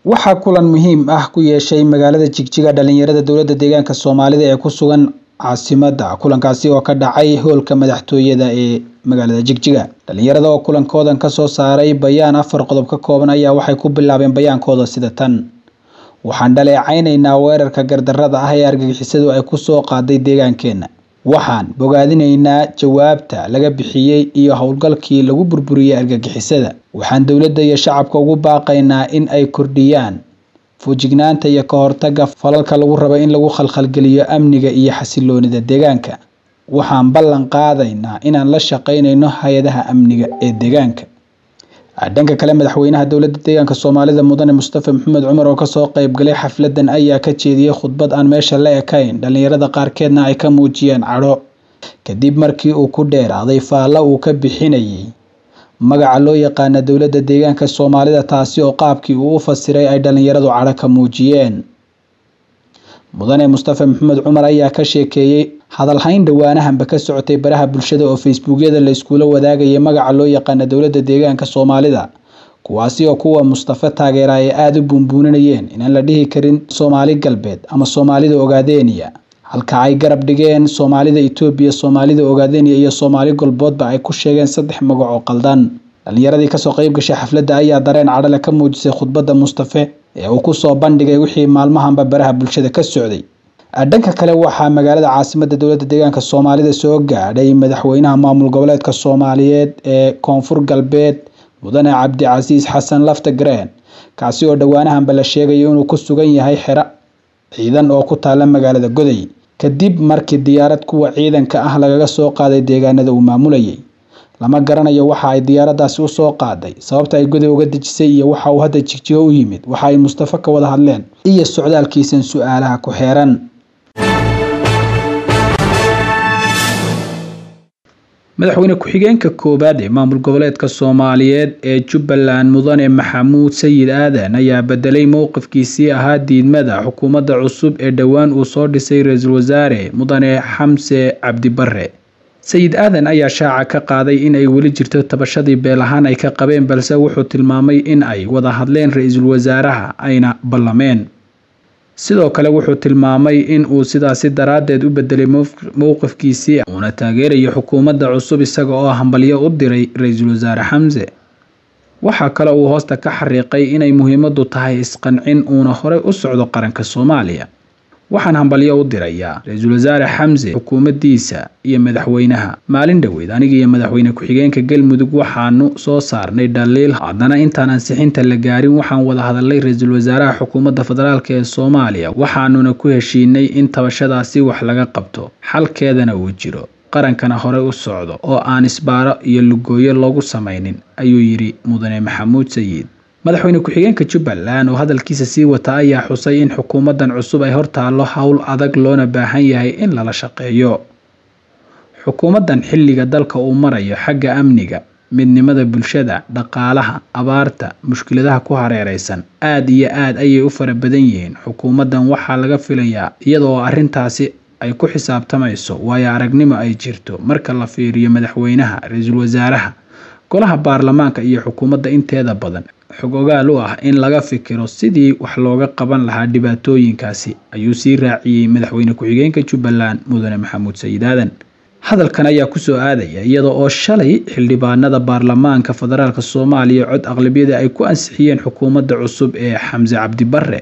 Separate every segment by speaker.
Speaker 1: waxaa kulan muhiim ah ku yeeshay magaalada jigjiga dhalinyarada dowladda deegaanka soomaalida ee ku sugan caasimada kulankaasi oo ka dhacay hoolka madaxtooyada ee magaalada jigjiga dhalinyarada oo kulankoodan kasoo saaray bayaan afar qodob ka kooban ayaa waxay ku bilaabeen bayaankooda sida tan waxaan dhaleecaynaynaa weerarka gardarada ah ee argagixisadu ay kusoo qaaday deegaankeena waxaan bogaadinaynaa jawaabta laga bixiyey iyo howlgalkii lagu burburiyey argagixisada waxaan dowladda iyo shacabka ugu baaqaynaa in ay kordhiyaan fujignaanta iyo ka hortaga falalka lagu rabo in lagu khalkhalgeliyo amniga iyo xasiloonida deegaanka waxaan ballan qaadaynaa inaan la shaqaynayno hay-adaha amniga ee deegaanka dhanka kale madaxweynaha dowladda deegaanka soomaalida mudane mustafa maxamed cumar oo kasoo qeybgalay xafladan ayaa ka jeediyey khudbad aan meesha la ekayn dhalinyarada qaarkeedna ay ka muujiyeen cadho kadib markii uu ku dheeraaday faalla uu ka bixinayay magaca loo yaqaana dowladda deegaanka soomaalida taasi oo qaabkii uu u fasiray ay dhalinyaradu cadho ka muujiyeen mudane mustafa maxamed cumar ayaa ka sheekeeyey hadalhayn dhowaanahanba ka socotay baraha bulshada oo facebookyada la iskula wadaagayay magaca loo yaqaana dowladda deegaanka soomaalida kuwaasi oo kuwa mustafa taageera ay aada u buunbuuninayeen inaan la dhihi karin soomaali galbeed ama soomaalida ogaadeniya halka ay garab dhigeen soomaalida etoobiya soomaalida ogaadeniya iyo soomaali golboodba ay ku sheegeen saddex magac oo qaldan dhalinyaradii kasoo qeyb gashay xafladda ayaa dareen cadhale ka muujisay khudbadda mustafe ee uu kusoo bandhigay wixii maalmahanba baraha bulshada ka socday dhanka kale waxaa magaalada caasimada dowladda deegaanka soomaalida soo gaadhay madaxweynaha maamul goboleedka soomaaliyeed ee koonfur galbeed mudane cabdicasiis xasan lafta gareen kaasi oo dhowaanahanba la sheegayo inuu ku sugan yahay xero ciidan oo ku taala magaalada goday kadib markii diyaarad kuwa ciidanka ah lagaga soo qaaday deegaanada uu maamulayay lama garanayo waxa ay diyaaradaasi usoo qaaday sababta ay goday uga dejisay iyo waxa uu hadda jigjigo u yimid waxa ay mustafa ka wada hadleen iyo socdaalkiisan su-aalaha ku xeeran madaxweyne ku-xigeenka koowaad ee maamul goboleedka soomaaliyeed ee jubbaland mudane maxamuud sayid aadan ayaa bedelay mowqifkiisii ahaa diidmada xukuumadda cusub ee dhowaan uu soo dhisay ra-iisul wasaare mudane xamse cabdibare sayid aadan ayaa shaaca ka qaaday in ay weli jirto tabashadii beel ahaan ay ka qabeen balse wuxuu tilmaamay in ay wada hadleen ra-iisul wasaaraha ayna ballameen sidoo kale wuxuu tilmaamay in uu sidaasi daraaddeed u bedelay mowqifkiisii uuna taageerayo xukuumadda cusub isaga oo hambalyo u diray ra-iisul wasaare xamse waxaa kale uu hoosta ka xariiqay inay muhiimadu tahay isqancin uuna horey u socdo qaranka soomaaliya waxaan hambalyo u dirayaa ra-iisul wasaare xamse xukuumaddiisa iyo madaxweynaha maalin dhoweyd aniga iyo madaxweyne ku-xigeenka galmudug waxaanu soo saarnay dhaliil haddana intaan ansixinta la gaarin waxaan wada hadalnay ra-iisul wasaaraha xukuumadda federaalk ee soomaaliya waxaanuna ku heshiinay in tabashadaasi wax laga qabto xalkeedana uu jiro qarankana horey u socdo oo aan isbaaro iyo lugooyo loogu samaynin ayuu yidhi mudane maxamuud sayid madaxweyne ku-xigeenka jubbaland oo hadalkiisa sii wata ayaa xusay in xukuumaddan cusub ay hortaallo howl adag loona baahan yahay in lala shaqeeyo xukuumaddan xilliga dalka uu marayo xagga amniga midnimada bulshada dhaqaalaha abaarta mushkiladaha ku hareereysan aada iyo aad ayay u fara badan yihiin xukuumaddan waxaa laga filayaa iyadoo arrintaasi ay ku xisaabtamayso waayo aragnimo ay jirto marka la fiiriyo madaxweynaha ra-iisul wasaaraha golaha baarlamaanka iyo xukuumadda inteeda badan xog ogaal u ah in laga fikiro sidii wax looga qaban lahaa dhibaatooyinkaasi ayuu sii raaciyey madaxweyne ku-xigeenka jubbaland mudane maxamuud sayid aadan hadalkan ayaa kusoo aadaya iyada oo shalay xildhibaanada baarlamaanka federaalk soomaaliya cod aqlabiyada ay ku ansixiyeen xukuumadda cusub ee xamse cabdibare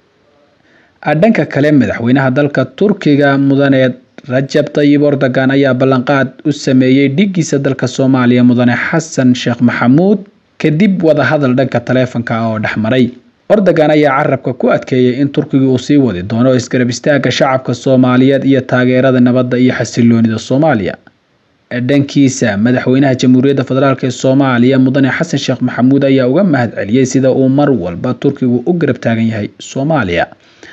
Speaker 1: dhanka kale madaxweynaha dalka turkiga mudane rajab tayib ordogan ayaa ballanqaad u sameeyey dhigiisa dalka soomaaliya mudane xasan sheekh maxamuud kadib wadahadal dhanka taleefanka oo dhexmaray ordogan ayaa carabka ku adkeeyay in turkiga uu sii wadi doono isgarab istaaga shacabka soomaaliyeed iyo taageerada nabadda iyo xasiloonida soomaaliya dhankiisa madaxweynaha jamhuuriyadda federaalk ee soomaaliya mudane xasan sheekh maxamuud ayaa uga mahad celiyey sida uu mar walba turkigu u garab taagan yahay soomaaliya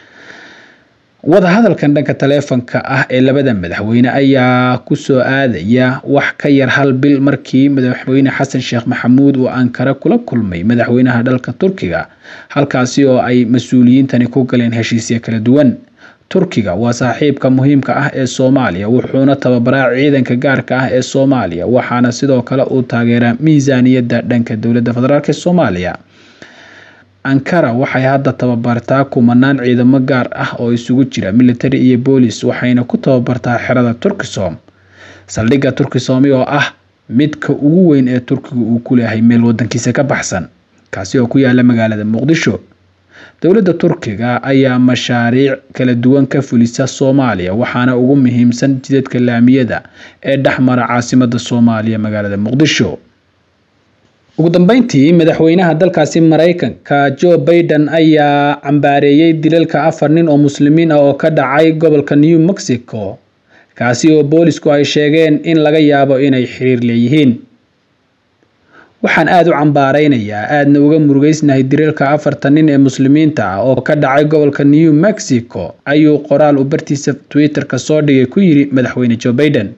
Speaker 1: wadahadalkan dhanka taleefanka ah ee labada madaxweyne ayaa kusoo aadaya wax ka yar hal bil markii madaxweyne xasan sheekh maxamuud uu ankara kula kulmay madaxweynaha dalka turkiga halkaasi oo ay mas-uuliyiintani ku galeen heshiisyo kala duwan turkiga waa saaxiibka muhiimka ah ee soomaaliya wuxuuna tababaraa ciidanka gaarka ah ee soomaaliya waxaana sidoo kale uu taageeraa miisaaniyadda dhanka dowladda federaalk ee soomaaliya ankara waxay hadda tababartaa kumanaan ciidamo gaar ah oo isugu jira military iyo boolis waxayna ku tababartaa xerada turkisom saldhigga turkisomi oo ah midka ugu weyn ee turkiga uu ku leeyahay meel wadankiisa ka baxsan kaasi oo ku yaala magaalada muqdisho dowladda turkiga ayaa mashaariic kala duwan ka fulisa soomaaliya waxaana ugu muhiimsan jidadka laamiyada ee dhexmara caasimada soomaaliya magaalada muqdisho ugu dambeyntii madaxweynaha dalkaasi mareykanka joe baiden ayaa cambaareeyey dilalka afar nin oo muslimiin ah oo ka dhacay gobolka new mexico kaasi oo boolisku ay sheegeen in laga yaabo inay xiriir leeyihiin waxaan aada u cambaareynayaa aadna uga murugeysnahay dilalka afartan nin ee muslimiinta ah oo ka dhacay gobolka new mexico ayuu qoraal u bartiisa twitter-ka soo dhigay ku yiri madaxweyne joe baiden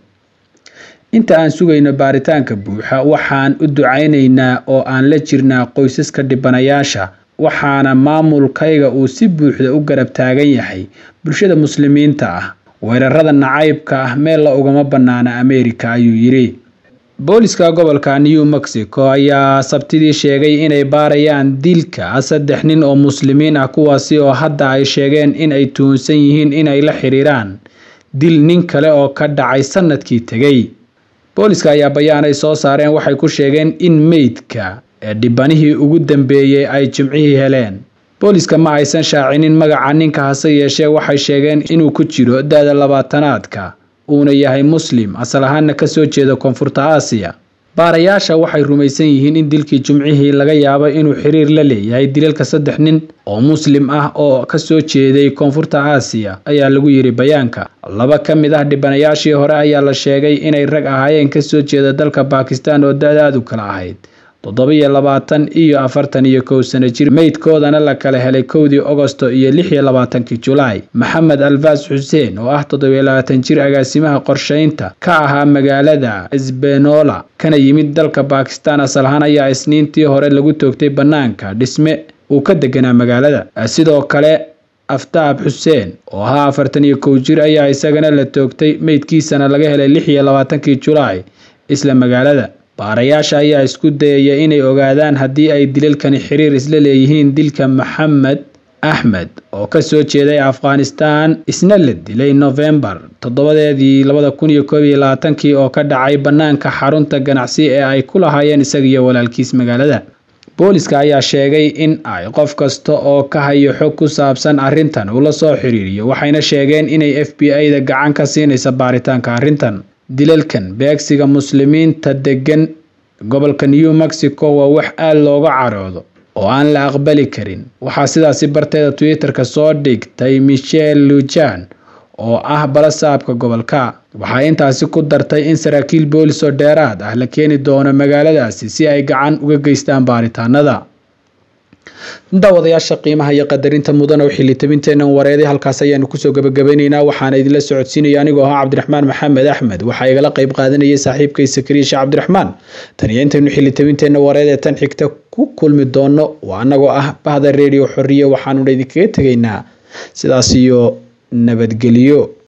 Speaker 1: inta aan sugayno baaritaanka buuxa waxaan u ducaynaynaa oo aan la jirnaa qoysaska dhibanayaasha waxaana maamulkayga uu si buuxda u garab taagan yahay bulshada muslimiinta ah weerarada nacaybka ah meel la ugama bannaana ameerika ayuu yidhi booliska gobolka new mexico ayaa sabtidii sheegay inay baarayaan dilka saddex nin oo muslimiin ah kuwaasi oo hadda ay sheegeen in ay tuhunsan yihiin inay la xiriiraan dil nin kale oo ka dhacay sanadkii tegey booliska ayaa bayaan ay soo saareen waxay ku sheegeen in meydka ee dhibanihii ugu dambeeyey ay jimcihii heleen booliska ma aysan shaacinin magaca ninka hase yeeshee waxay sheegeen inuu ku jiro da-da labaatanaadka uuna yahay muslim asal ahaana kasoo jeeda koonfurta aasiya baarayaasha waxay rumaysan yihiin in dilkii jimcihii laga yaabo inuu xiriir la leeyahay dilalka saddex nin oo muslim ah oo kasoo jeeday koonfurta aasiya ayaa lagu yiri bayaanka laba ka mid ah dhibanayaashii hore ayaa la sheegay inay rag ahaayeen kasoo jeeda dalka bakistan oo da-daadu kala ahayd toddoba-iyo labaatan iyo afartan iyo kow sano jir meydkoodana la kala helay kowdii ogosto iyo lix iyo labaatankii julaay maxamed alfaas xuseen oo ah toddobiyo labaatan jir agaasimaha qorsheynta ka ahaa magaalada sbenola kana yimid dalka bakistan asal ahaan ayaa isniintii hore lagu toogtay bannaanka dhisme uu ka deganaa magaalada sidoo kale aftaab xuseen oo ahaa afartan iyo kow jir ayaa isagana la toogtay meydkiisana laga helay lix iyo labaatankii julaay isla magaalada baarayaasha ayaa isku dayaya inay ogaadaan haddii ay dilalkani xiriir isla leeyihiin dilka maxamed axmed oo kasoo jeeday afghanistan isna la dilay novembar toddobadeedii labada kun iyo koob iyo labaatankii oo ka dhacay bannaanka xarunta ganacsi ee ay ku lahaayeen isagiyo walaalkiis magaalada booliska ayaa sheegay in ay qof kasta oo ka hayo xog ku saabsan arrintan uu la soo xiriiriyo waxayna sheegeen inay f b i-da gacan ka siinaysa baaritaanka arrintan dilalkan beegsiga muslimiinta degan gobolka new mexico waa wax aada looga caroodo oo aan la aqbali karin waxaa sidaasi barteeda twitter-ka soo dhigtay michelle lujan oo ah balasaabka gobolka waxay intaasi ku dartay in saraakiil boolis oo dheeraad ah la keeni doono magaaladaasi si ay gacan uga geystaan baaritaanada daawadayaasha qiimaha iyo qadarinta mudan oo xilitabinteena wareeday halkaas ayaanu kusoo gabagabeyneynaa waxaana idinla socodsiinaya anigoo ahaa cabdiraxmaan maxamed axmed waxaa igala qeyb qaadanayay saaxiibkay sakariya sheekh cabdiraxmaan tan iyo intaynu xilitabinteena wareed ee tan xigta ku kulmi doono waa anagoo ah bahda redio xoriye waxaanuna idinkaga tegaynaa sidaas iyo nabadgelyo